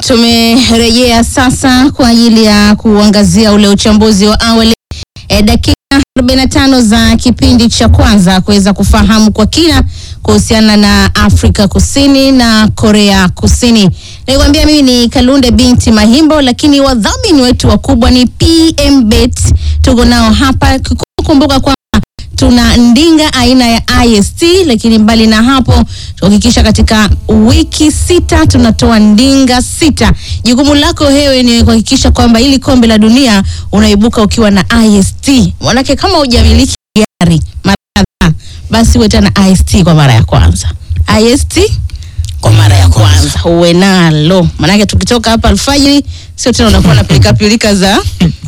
tumerejea sasa kwa ajili ya kuangazia ule uchambuzi wa awali e, dakika 45 za kipindi cha kwanza kuweza kufahamu kwa kina kuhusiana na Afrika Kusini na Korea Kusini. Nilikwambia mimi ni Kalunde binti Mahimbo, lakini wadhamini wetu wakubwa ni PMBet. Tuko nao hapa, kumbuka kwamba tuna ndinga aina ya IST, lakini mbali na hapo tuhakikisha katika wiki sita tunatoa ndinga sita. Jukumu lako wewe ni kuhakikisha kwamba ili kombe la dunia unaibuka ukiwa na IST. Manake kama hujamiliki gari mara kadhaa, basi uwe tena IST kwa mara ya kwanza. IST kwa mara ya kwanza uwe nalo, manake tukitoka hapa alfajiri, sio tena unakuwa na pilika pilika za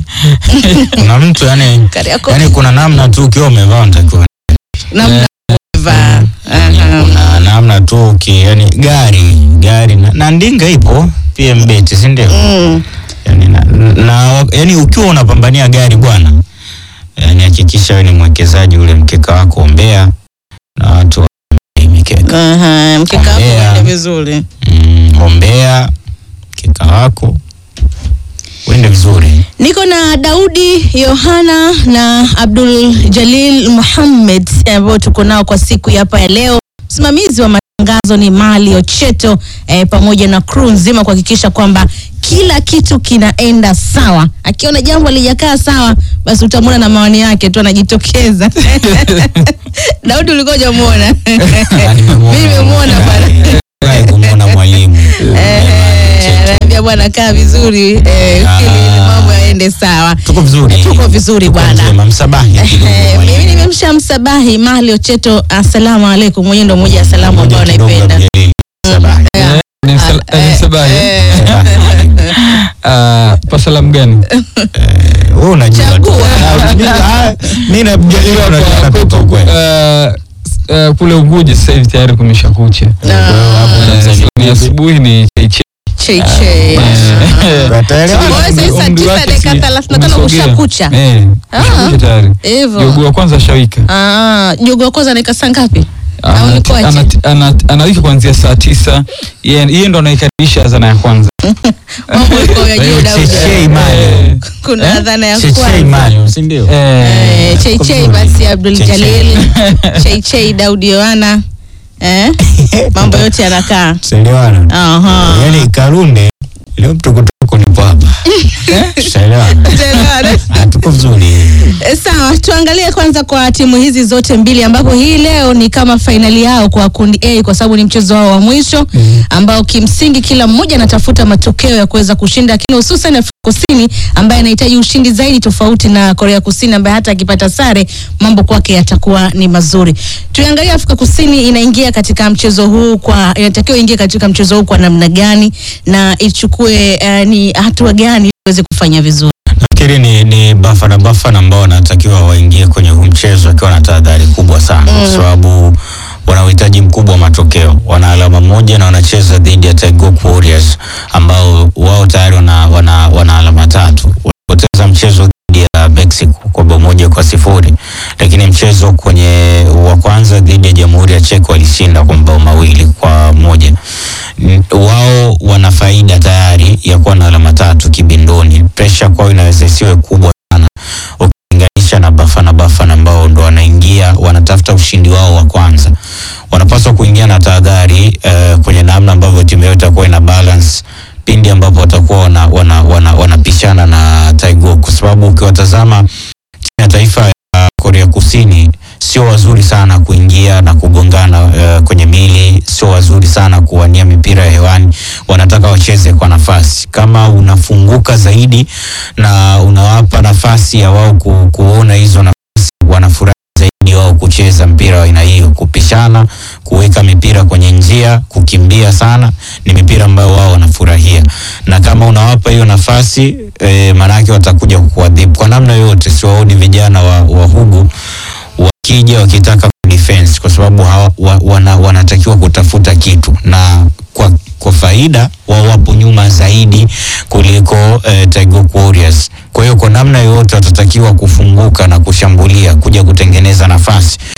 kuna mtu yani, Kariakoo. yani kuna namna tu ukiwa umevaa unatakiwa namna kuvaa. Aha. kuna namna tu uki yani gari gari na, na ndinga ipo PMBet si ndio? Mm. yani, na, na, yani ukiwa unapambania gari bwana, yani hakikisha wewe ni mwekezaji ule mkeka wako ombea na watu wa mikeka Aha, mkeka wako Ombea. uende vizuri. mm, ombea mkeka wako uende vizuri. Niko na Daudi Yohana na Abdul Jalil Muhammad ambao tuko nao kwa siku ya hapa ya leo. Msimamizi wa matangazo ni Mali Ocheto eh, pamoja na crew nzima kuhakikisha kwamba kila kitu kinaenda sawa. Akiona jambo halijakaa sawa, basi utamwona na maoni yake tu anajitokeza. Daudi ulikuwa hujamuona? Ah, nimemuona. Mimi nimemuona bwana. Furahi kumwona mwalimu Eh, anaambia bwana kaa vizuri eh, Ah. ili mambo yaende sawa. tuko vizuri, Tuko vizuri Tuko bwana. njema. Msabahi kidogo Eh, mwalimu. mimi nimemsha msabahi Mahali Ocheto, assalamu alaikum. Mwenyewe ndo moja ya salamu ambayo Moja kidogo naipenda. Abdeli. Msabahi. Ni msal- Eh, ni msabahi. eh, Msabahi, mwalimu. Ah, kwa salamu gani? Wewe unajua tu. Chagua. Ah, mimi- ah, mimi najua ile unajua Kwa- napita kwa- ukweli. ah, s- ah, kule Unguja sasa hivi tayari kumesha kucha. Na- Wewe hapo Eh, Tanzania. Ni asubuhi ni cheiche. Chei chei. Utaelewa. Kwa hiyo sasa saa Umri tisa wake dakika si- thelathini na tano umesogea. kushakucha. Eh, Ah. kushakucha tayari. Hivyo. Jogo wa kwanza shawika. Ah, jogo wa kwanza anaika saa ngapi? Au Anati- nikoaje? anati- anati- Anawika kuanzia saa tisa. Yeye yeye ndo anaikaribisha adhana ya kwanza. Mambo iko ya juu Daudi. Chechei mali. Eh, Kuna adhana ya Chechei kwanza. mali, si ndio? eh, Eh, Chei chei basi Abdul Jalil. Chei chei Daudi Yohana. Eh? Mambo yote yanakaa. Tunaelewana. Aha. Yaani Kalunde leo mtokotoko nipo hapa. Tunaelewana. Tuelewane. Ah, tuko vizuri. E, Sawa, tuangalie kwanza kwa timu hizi zote mbili ambapo hii leo ni kama fainali yao kwa kundi A kwa sababu ni mchezo wao wa mwisho ambao kimsingi kila mmoja anatafuta matokeo ya kuweza kushinda, lakini hususan Afrika Kusini ambaye anahitaji ushindi zaidi, tofauti na Korea Kusini ambaye hata akipata sare mambo kwake yatakuwa ni mazuri. Tuangalie Afrika Kusini inaingia katika mchezo huu kwa inatakiwa ingie katika mchezo huu kwa namna gani na ichukue eh, ni hatua gani ili iweze kufanya vizuri. Nafikiri ni, ni Bafana Bafana ambao wanatakiwa waingie kwenye huu mchezo wakiwa na tahadhari kubwa sana kwa sababu wana uhitaji mkubwa wa matokeo. Wana alama moja na wanacheza dhidi ya Taigok Warriors ambao wao tayari wana, wana, wana alama tatu. Walipoteza mchezo dhidi ya Mexico kwa bao moja kwa sifuri, lakini mchezo kwenye wa kwanza dhidi ya Jamhuri ya Czech walishinda kwa mabao mawili kwa moja. N- Wao wana faida tayari ya kuwa na alama tatu kibindoni. Presha kwao inaweza isiwe kubwa sana ukilinganisha na Bafana Bafana ambao ndo wanaingia wanatafuta ushindi wao wa kwanza. Wanapaswa kuingia na tahadhari eh, kwenye namna ambavyo timu yao itakuwa ina balance pindi ambapo watakuwa wana, wana, wana, wanapishana na Taigo, kwa sababu ukiwatazama timu ya taifa ya Korea Kusini sio wazuri sana kuingia na kugongana uh, kwenye mili, sio wazuri sana kuwania mipira ya hewani. Wanataka wacheze kwa nafasi. Kama unafunguka zaidi na unawapa nafasi ya wao ku, kuona hizo nafasi, wanafurahi zaidi wao kucheza mpira wa aina hiyo, kupishana, kuweka mipira kwenye njia, kukimbia sana, ni mipira ambayo wao wanafurahia, na kama unawapa hiyo nafasi e, maanake watakuja kukuadhibu kwa namna yoyote. Siwaoni vijana wa, wa Hugu wakija wakitaka defense kwa sababu hawa, wa, wana, wanatakiwa kutafuta kitu na kwa, kwa faida wao wapo nyuma zaidi kuliko eh, Taigok Warriors. Kwa hiyo kwa namna yoyote watatakiwa kufunguka na kushambulia kuja kutengeneza nafasi. Kwa hiyo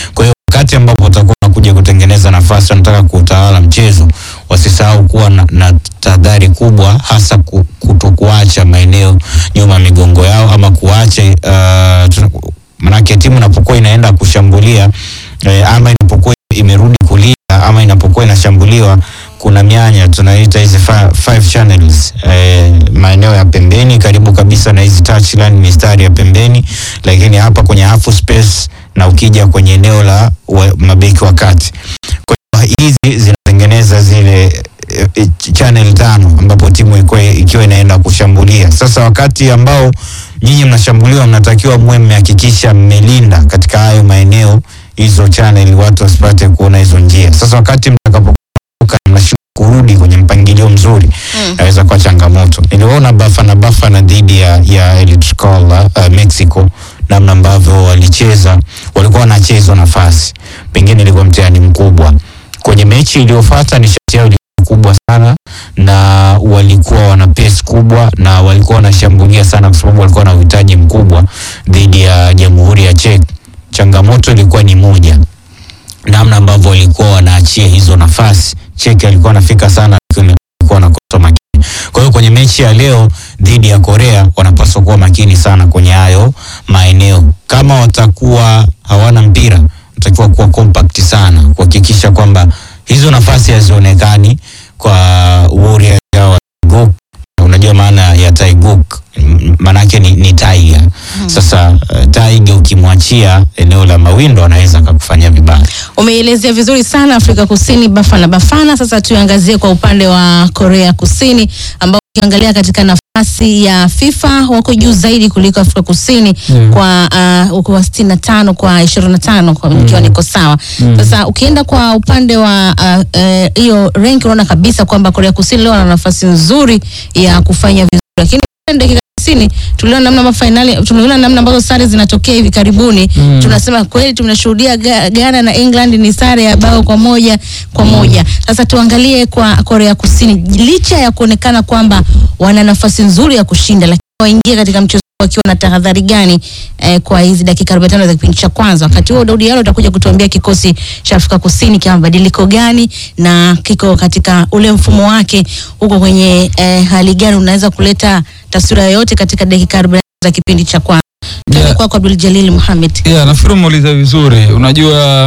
wakati ambapo watakuwa wanakuja kutengeneza nafasi, wanataka kuutawala mchezo, wasisahau kuwa na, na tahadhari kubwa, hasa ku- kutokuacha maeneo nyuma ya migongo yao ama kuacha uh, tuna- manake timu inapokuwa inaenda kushambulia eh, ama inapokuwa imerudi kulia ama inapokuwa inashambuliwa kuna mianya tunaita hizi fi- five channels eh, maeneo ya pembeni karibu kabisa na hizi touchline mistari ya pembeni, lakini hapa kwenye half space na ukija kwenye eneo la wa, mabeki wa kati. Kwa hiyo hizi zinatengeneza zile eh, eh, channel tano ambapo timu ilikuwa ikiwa inaenda kushambulia. Sasa wakati ambao nyinyi mnashambuliwa, mnatakiwa muwe mmehakikisha mmelinda katika hayo maeneo hizo channel, watu wasipate kuona hizo njia. Sasa wakati mtakapo mnashindwa kurudi kwenye mpangilio mzuri Mm. inaweza kuwa changamoto. Niliona Bafana Bafana dhidi ya, ya El Tlaxcala uh, Mexico, namna ambavyo walicheza, walikuwa wanachezwa nafasi, pengine ilikuwa mtihani mkubwa. Kwenye mechi iliyofuata nishati yao ilikuwa kubwa sana na walikuwa wana pace kubwa na walikuwa wanashambulia sana, kwa sababu walikuwa na uhitaji mkubwa dhidi ya Jamhuri ya Czech. Changamoto ilikuwa ni moja, namna ambavyo walikuwa wanaachia hizo nafasi. Cheki alikuwa anafika sana, lakini alikuwa anakosa makini. Kwa hiyo kwenye mechi ya leo dhidi ya Korea wanapaswa kuwa makini sana kwenye hayo maeneo. Kama watakuwa hawana mpira, watakiwa kuwa compact sana, kuhakikisha kwamba hizo nafasi hazionekani kwa Warriors hao wa Taiguk. Unajua maana ya Taiguk, M- maanake ni, ni tiger. Sasa uh, tiger ukimwachia eneo la mawindo anaweza akakufanyia vibaya. Umeielezea vizuri sana Afrika Kusini Bafana Bafana. Sasa tuangazie kwa upande wa Korea Kusini ambao ukiangalia katika nafasi ya FIFA wako juu zaidi kuliko Afrika Kusini Yeah. kwa uh, uko wa 65 kwa 25 kwa ikiwa niko sawa. Sasa ukienda kwa upande wa uh, eh, hiyo rank unaona kabisa kwamba Korea Kusini leo wana nafasi nzuri ya kufanya vizuri, lakini dakika 90 tuliona namna mafainali, tumeona namna ambazo sare zinatokea hivi karibuni Mm. tunasema kweli tunashuhudia Ga- Ghana na England ni sare ya bao kwa moja kwa moja. Sasa tuangalie kwa Korea Kusini, licha ya kuonekana kwamba wana nafasi nzuri ya kushinda, lakini waingie katika mchezo wakiwa na tahadhari gani eh, kwa hizi dakika 45 za kipindi cha kwanza. Wakati huo Daudi Yalo utakuja kutuambia kikosi cha Afrika Kusini kina mabadiliko gani na kiko katika ule mfumo wake huko kwenye eh, hali gani, unaweza kuleta taswira yoyote katika dakika 45 za kipindi cha kwanza. Tuende Yeah. kwako Abdul Jalil Mohamed. Yeah, nafikiri umeuliza vizuri. Unajua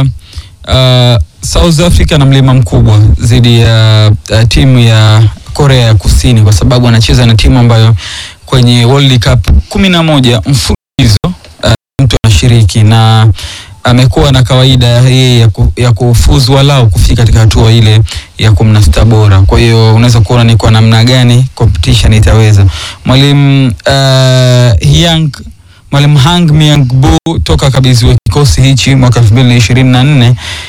uh, South Africa na mlima mkubwa dhidi ya uh, timu ya Korea ya Kusini kwa sababu anacheza na timu ambayo kwenye World Cup kumi na moja mfululizo uh, mtu anashiriki na amekuwa na kawaida yeye ya, ku, ya kufuzu walau kufika katika hatua ile ya kumi na sita bora. Kwa hiyo unaweza kuona ni kwa namna gani competition itaweza. Mwalimu uh, Hyang Mwalimu Hang Myung-bu toka kabidhiwa kikosi hichi mwaka 2024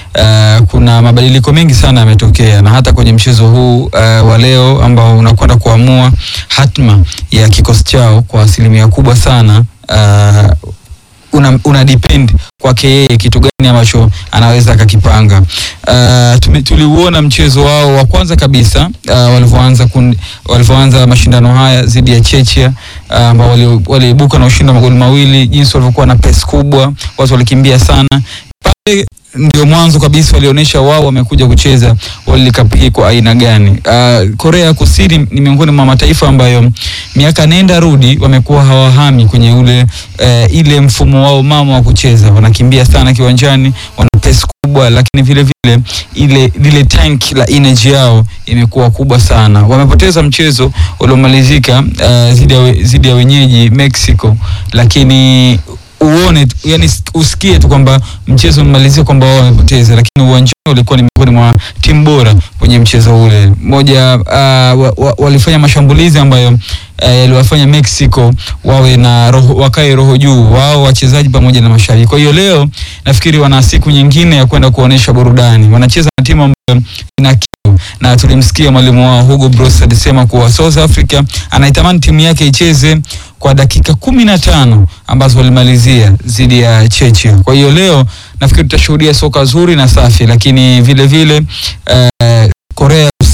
uh, kuna mabadiliko mengi sana yametokea, na hata kwenye mchezo huu uh, wa leo ambao unakwenda kuamua hatma ya kikosi chao kwa asilimia kubwa sana uh, una, una depend kwake yeye kitu gani ambacho anaweza akakipanga. Uh, tume- tuliuona mchezo wao wa kwanza kabisa uh, walivyoanza kun- walivyoanza mashindano haya dhidi ya Chechia uh, ambao wali- waliibuka na ushindi wa magoli mawili, jinsi walivyokuwa na pesi kubwa, watu walikimbia sana pale ndio mwanzo kabisa walionyesha wao wamekuja kucheza World Cup hii kwa aina gani. Uh, Korea Kusini ni miongoni mwa mataifa ambayo miaka nenda rudi wamekuwa hawahami kwenye ule uh, ile mfumo wao mama wa kucheza, wanakimbia sana kiwanjani, wana pesi kubwa, lakini vile vile ile lile tank la energy yao imekuwa kubwa sana. Wamepoteza mchezo uliomalizika uh, zidi ya we- zidi ya wenyeji Mexico, lakini uone tu- yani usikie tu kwamba mchezo umemalizia kwamba wao wamepoteza, lakini uwanjani walikuwa ni miongoni mwa timu bora kwenye mchezo ule. Moja uh, wa, wa, walifanya mashambulizi ambayo uh, yaliwafanya Mexico wawe na roho, wakae roho juu wao wachezaji pamoja na mashabiki. Kwa hiyo leo nafikiri wana siku nyingine ya kwenda kuonesha burudani. Wanacheza na timu ambayo ina kiu na tulimsikia mwalimu wao Hugo Broos alisema kuwa South Africa anaitamani timu yake icheze kwa dakika kumi na tano ambazo walimalizia dhidi ya Chechia. Kwa hiyo leo nafikiri tutashuhudia soka zuri na safi, lakini vile vile eh, Korea Kusini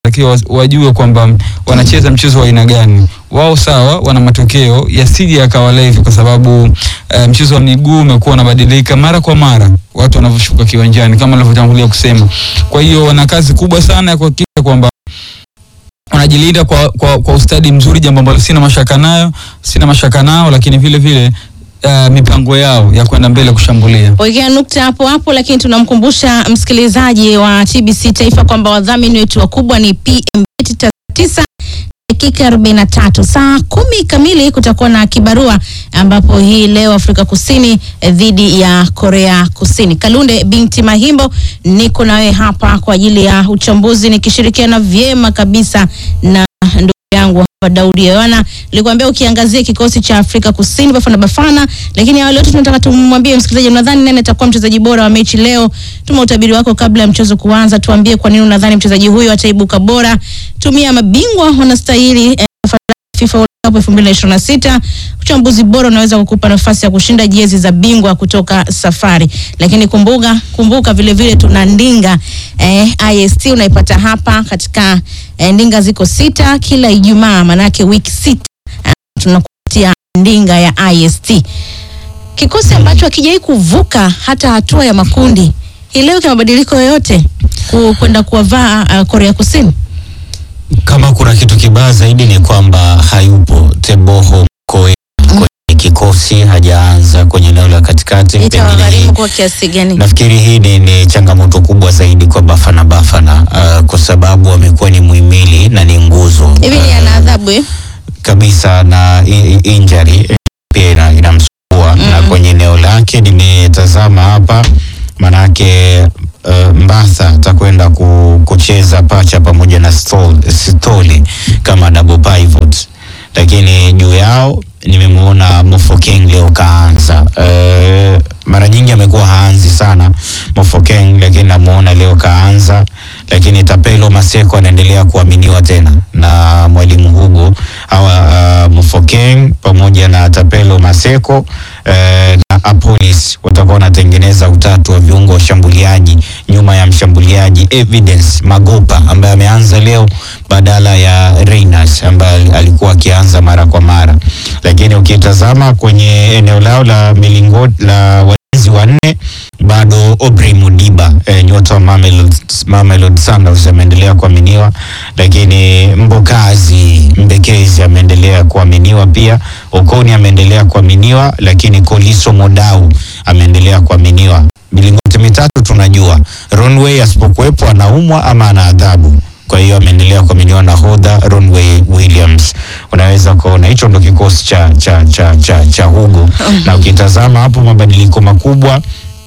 wanatakiwa wajue kwamba wanacheza mchezo wa aina gani. Wao sawa, wana matokeo yasije yakawa hivi, kwa sababu uh, mchezo wa miguu umekuwa unabadilika mara kwa mara watu wanavyoshuka kiwanjani, kama nilivyotangulia kusema. Kwa hiyo wana kazi kubwa sana ya kuhakikisha kwamba wanajilinda kwa, kwa, kwa ustadi mzuri, jambo ambalo sina mashaka nayo, sina mashaka nao, lakini vile vile uh, mipango yao ya kwenda mbele kushambulia. Wekea nukta hapo hapo, lakini tunamkumbusha msikilizaji wa TBC Taifa kwamba wadhamini wetu wakubwa ni PMBet tisa dakika 43 saa kumi kamili kutakuwa na kibarua ambapo hii leo Afrika Kusini eh, dhidi ya Korea Kusini. Kalunde binti Mahimbo, niko nawe hapa kwa ajili ya uchambuzi nikishirikiana vyema kabisa na ndugu yangu hapa Daudi Yohana. Nilikwambia ukiangazia kikosi cha Afrika Kusini Bafana Bafana, lakini awali yote tunataka tumwambie msikilizaji, unadhani nani atakuwa mchezaji bora wa mechi leo? Tuma utabiri wako kabla ya mchezo kuanza, tuambie kwa nini unadhani mchezaji huyo ataibuka bora. Tumia mabingwa wanastahili eh, FIFA World Cup 2026. Uchambuzi bora unaweza kukupa nafasi ya kushinda jezi za bingwa kutoka Safari. Lakini kumbuka, kumbuka vile vile tuna ndinga eh, IST unaipata hapa katika eh, ndinga ziko sita kila Ijumaa, manake wiki sita eh, tunakupatia ndinga ya IST. Kikosi ambacho hakijai kuvuka hata hatua ya makundi. Hii leo kina mabadiliko yoyote ku- kwenda kuwavaa uh, Korea Kusini? Kama kuna kitu kibaya zaidi ni kwamba hayupo Teboho Koe kwenye kikosi, hajaanza kwenye eneo la katikati. Pengine hii Itawagharimu kwa kiasi gani? nafikiri hii ni, ni changamoto kubwa zaidi kwa Bafana Bafana uh, kwa sababu amekuwa ni muhimili na ni nguzo Hivi ni ana adhabu eh? kabisa na i- i- injury eh, pia ina- inamsumbua na kwenye eneo lake nimetazama hapa manake uh, Mbatha atakwenda ku, kucheza pacha pamoja na Stol- Stoli kama double pivot, lakini juu yao nimemwona Mofokeng leo kaanza. Uh, mara nyingi amekuwa haanzi sana Mofokeng, lakini namuona leo kaanza, lakini Tapelo Maseko anaendelea kuaminiwa tena na mwalimu Hugo hawa uh, Mofokeng pamoja na Tapelo Maseko uh, na Apolis watakuwa wanatengeneza utatu wa viungo washambuliaji nyuma ya mshambuliaji Evidence Magopa ambaye ameanza leo badala ya Reyners ambaye alikuwa akianza mara kwa mara, lakini ukitazama kwenye eneo lao la milingoti la walinzi wanne bado Aubrey Mudiba eh, nyota wa Mamelodi, Mamelodi Sundowns ameendelea kuaminiwa, lakini Mbokazi Mbekezi ameendelea kuaminiwa pia, Okoni ameendelea kuaminiwa, lakini Koliso Modau ameendelea kuaminiwa. Milingoti mitatu tunajua Ronway asipokuwepo anaumwa ama ana adhabu kwa hiyo ameendelea kuaminiwa na hodha Ronway Williams. Unaweza kuona hicho ndo kikosi cha, cha, cha, cha, cha Hugo na ukitazama hapo mabadiliko makubwa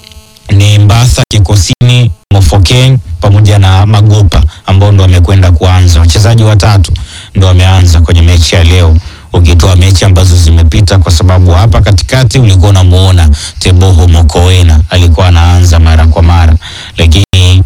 ni Mbatha kikosini, Mofokeng pamoja na Magopa ambao ndo wamekwenda kuanza. Wachezaji watatu ndo wameanza kwenye mechi ya leo, ukitoa mechi ambazo zimepita, kwa sababu hapa katikati ulikuwa unamuona Teboho Mokoena alikuwa anaanza mara kwa mara, lakini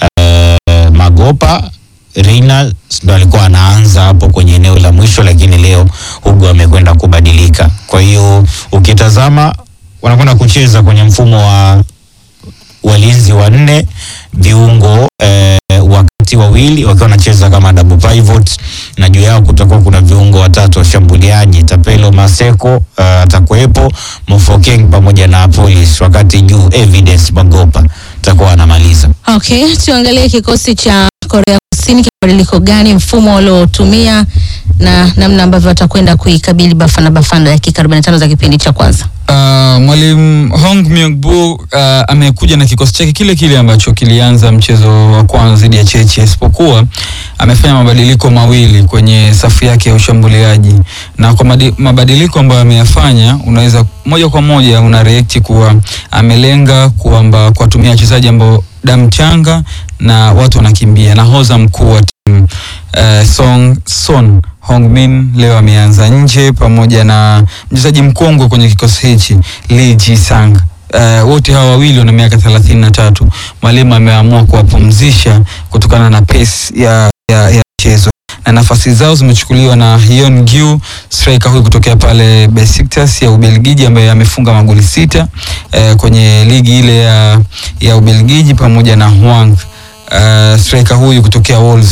uh, Magopa Reina ndo alikuwa anaanza hapo kwenye eneo la mwisho, lakini leo Hugo amekwenda kubadilika. Kwa hiyo ukitazama wanakwenda kucheza kwenye mfumo wa walinzi wanne viungo eh, wakati wawili wakiwa wanacheza kama double pivot, na juu yao kutakuwa kuna viungo watatu washambuliaji. Tapelo Maseko uh, atakuwepo, Mofokeng pamoja na Police, wakati juu Evidence Magopa atakuwa anamaliza. Okay, tuangalie kikosi cha Korea Kusini kibadiliko gani, mfumo waliotumia na namna ambavyo watakwenda kuikabili Bafana Bafana dakika 45 za kipindi cha kwanza. Uh, mwalimu Hong Myung-bu uh, amekuja na kikosi chake kile kile ambacho kilianza mchezo wa kwanza dhidi ya Cheche, isipokuwa amefanya mabadiliko mawili kwenye safu yake ya ushambuliaji, na kwa madi, mabadiliko ambayo ameyafanya, unaweza moja kwa moja una react kuwa amelenga kwamba kuwatumia wachezaji ambao damu changa na watu wanakimbia. Nahodha mkuu wa timu uh, Song Son Hongmin leo ameanza nje pamoja na mchezaji mkongwe kwenye kikosi hichi Lee Ji Sang. Uh, wote hawa wawili wana miaka thelathini na tatu. Mwalimu ameamua kuwapumzisha kutokana na pace ya, ya, ya mchezo na nafasi zao zimechukuliwa na Hyun Gyu striker huyu kutokea pale Besiktas ya Ubelgiji ambaye amefunga magoli sita eh, kwenye ligi ile ya, ya Ubelgiji pamoja na Hwang uh, striker huyu kutokea Wolves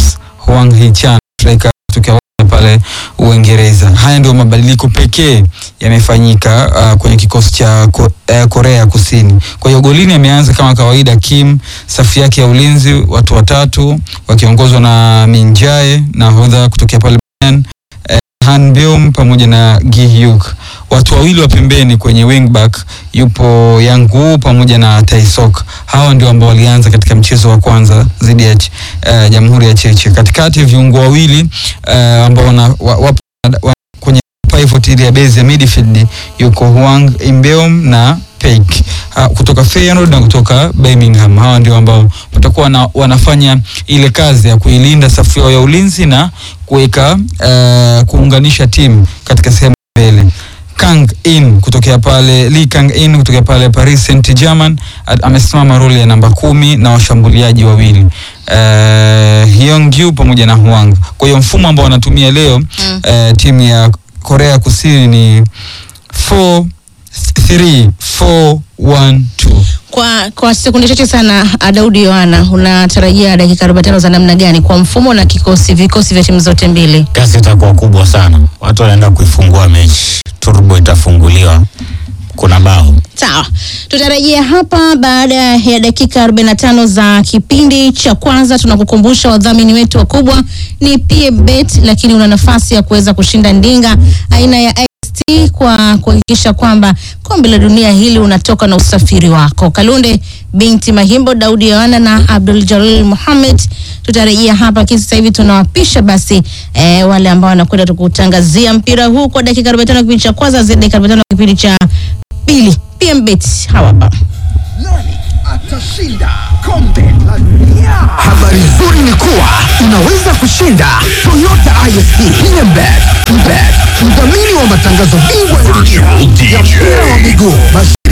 Hwang Hee-chan striker kutokea pale Uingereza. Haya ndio mabadiliko pekee yamefanyika uh, kwenye kikosi cha ko, uh, Korea Kusini. Kwa hiyo golini ameanza kama kawaida Kim, safu yake ya ulinzi watu watatu wakiongozwa na Min Jae nahodha kutokea pale Bayern, uh, Han Beum pamoja na Gi Hyuk. Watu wawili wa pembeni kwenye wingback yupo Yang Woo pamoja na Taesok. Hawa ndio ambao walianza katika mchezo wa kwanza dhidi ya uh, Jamhuri ya Cheche. Katikati viungo wawili uh, ambao wana, wa, wapo wa, kwenye pivot ile ya base ya midfield yuko Hwang Imbeom na Peik uh, kutoka Feyenoord na kutoka Birmingham. Hawa ndio ambao watakuwa na, wanafanya ile kazi ya kuilinda safu yao ya ulinzi na kuweka uh, kuunganisha timu katika sehemu mbele. Kang In kutokea pale Lee Kang In kutokea pale Paris Saint-Germain amesimama roli ya namba kumi na washambuliaji wawili uh, Hyung-ju pamoja na Hwang. Kwa hiyo mfumo ambao wanatumia leo mm. uh, timu ya Korea Kusini ni 4 3 4 1 2. Kwa, kwa sekunde chache sana Daudi Yohana, unatarajia dakika 45 za namna gani kwa mfumo na kikosi vikosi vya timu zote mbili? Kasi itakuwa kubwa sana, watu wanaenda kuifungua mechi, turbo itafunguliwa, kuna bao Sawa, tutarejea hapa baada ya dakika 45 za kipindi cha kwanza. Tunakukumbusha wadhamini wetu wakubwa ni PMBet, lakini una nafasi ya kuweza kushinda ndinga aina ya IST kwa kuhakikisha kwamba kombe la dunia hili unatoka na usafiri wako. Kalunde binti Mahimbo, Daudi Yohana na Abdul Jalil Muhammad tutarejea hapa kisi. Sasa hivi tunawapisha basi eh, wale ambao wanakwenda tukutangazia mpira huu kwa dakika 45 kipindi cha kwanza, zaidi dakika 45 kipindi cha pili. PMBet hawa hapa. Nani atashinda kombe la dunia? Habari nzuri ni kuwa unaweza kushinda Toyota ISP PMBet, Bet, mdhamini wa matangazo bingwa ya dunia ya mpira wa miguu.